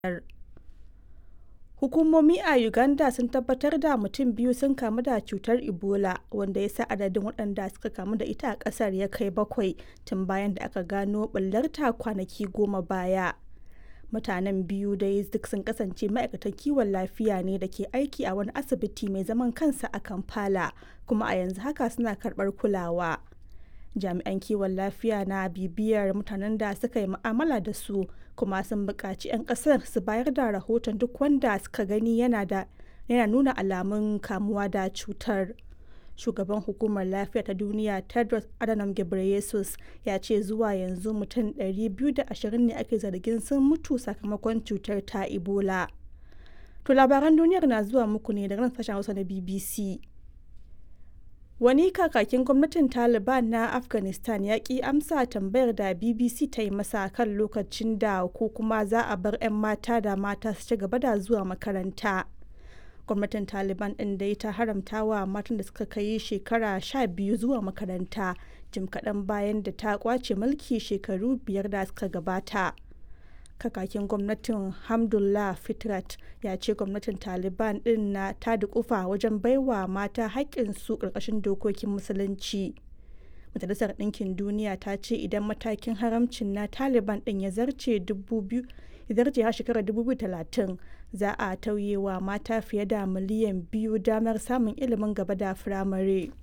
Hukumomi a Uganda sun tabbatar da mutum biyu sun kamu da cutar Ebola, wanda ya sa adadin waɗanda suka kamu da ita a ƙasar ya kai bakwai tun bayan da aka gano ɓullarta kwanaki goma baya. Mutanen biyu dai duk sun kasance ma'aikatan kiwon lafiya ne da ke aiki a wani asibiti mai zaman kansa a Kampala, kuma a yanzu haka suna karɓar kulawa. Jami'an kiwon lafiya na bibiyar mutanen da suka yi mu'amala da su, kuma sun buƙaci 'yan ƙasar su bayar da rahoton duk wanda suka gani yana nuna alamun kamuwa da cutar. Shugaban Hukumar Lafiya ta Duniya Tedros Adhanom Ghebreyesus ya ce zuwa yanzu mutum 220 ne ake zargin sun mutu sakamakon cutar ta Ebola. To labaran duniyar na zuwa muku ne daga nan sashen Hausa na BBC. Wani kakakin gwamnatin Taliban na Afghanistan ya ki amsa tambayar da BBC ta yi masa kan lokacin da ko kuma za a bar 'yan mata da mata su ci gaba da zuwa makaranta. Gwamnatin Taliban ɗin dai ta haramta wa matan da suka kai shekara sha biyu zuwa makaranta jim kaɗan bayan da ta kwace mulki shekaru biyar da suka gabata. kakakin gwamnatin hamdullah fitrat ya ce gwamnatin taliban din na ta dukufa wajen baiwa mata haƙƙinsu ƙarƙashin dokokin musulunci majalisar ɗinkin duniya ta ce idan matakin haramcin na taliban din ya zarce har shekarar 2030 za a tauye wa mata fiye da miliyan biyu damar samun ilimin gaba da firamare.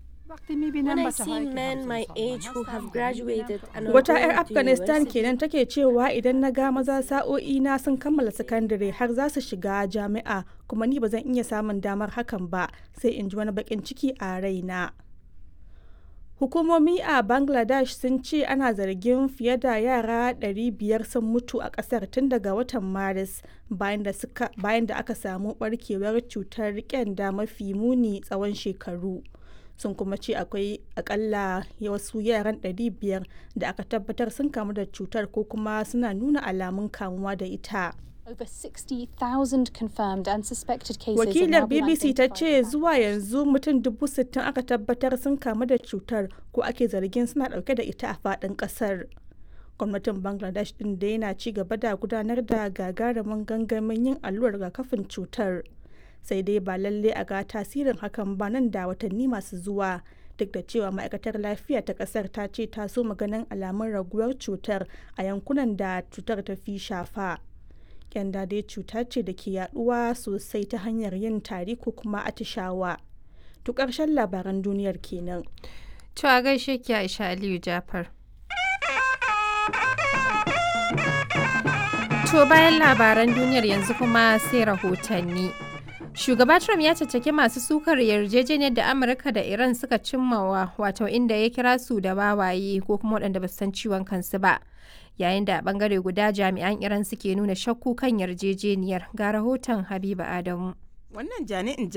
Wata 'yar Afghanistan kenan take cewa idan na ga maza sa'o'i na sun kammala sakandare har za su shiga jami'a kuma ni ba zan iya samun damar hakan ba sai in ji wani bakin ciki a raina. Hukumomi a Bangladesh sun ce ana zargin fiye da yara 500 sun mutu a kasar tun daga watan Maris bayan da aka samu barkewar cutar kyanda mafi muni tsawon shekaru. sun kuma ce akwai akalla wasu yaran 500 da aka tabbatar sun kamu da cutar ko kuma suna nuna alamun kamuwa da ita. Over 60,000 confirmed and suspected cases Wakilar BBC ta ce zuwa yanzu mutum dubu sittin aka tabbatar sun kamu da cutar ko ake zargin suna dauke da ita a faɗin ƙasar. Gwamnatin Bangladesh ɗin da yana ci gaba da gudanar da gagarumin gangamin yin allurar rigakafin cutar. sai dai ba lalle a ga tasirin hakan ba nan da watanni masu zuwa duk da cewa ma'aikatar lafiya ta kasar ta ce ta so maganin alamun raguwar cutar a yankunan da cutar ta fi shafa kyanda dai cuta ce da ke yaduwa sosai ta hanyar yin tari ko kuma atishawa to karshen labaran duniyar kenan to a gaishe ki aisha aliyu jafar to bayan labaran duniyar yanzu kuma sai rahotanni Shugaba Trump ya caccaki masu sukar yarjejeniyar da Amurka da Iran suka cimmawa wato inda ya kira su da wawaye ko kuma waɗanda ba su san ciwon kansu ba. Yayin da a bangare guda jami'an Iran suke nuna shakku kan yarjejeniyar ga rahoton Habiba Adamu. Wannan jani'in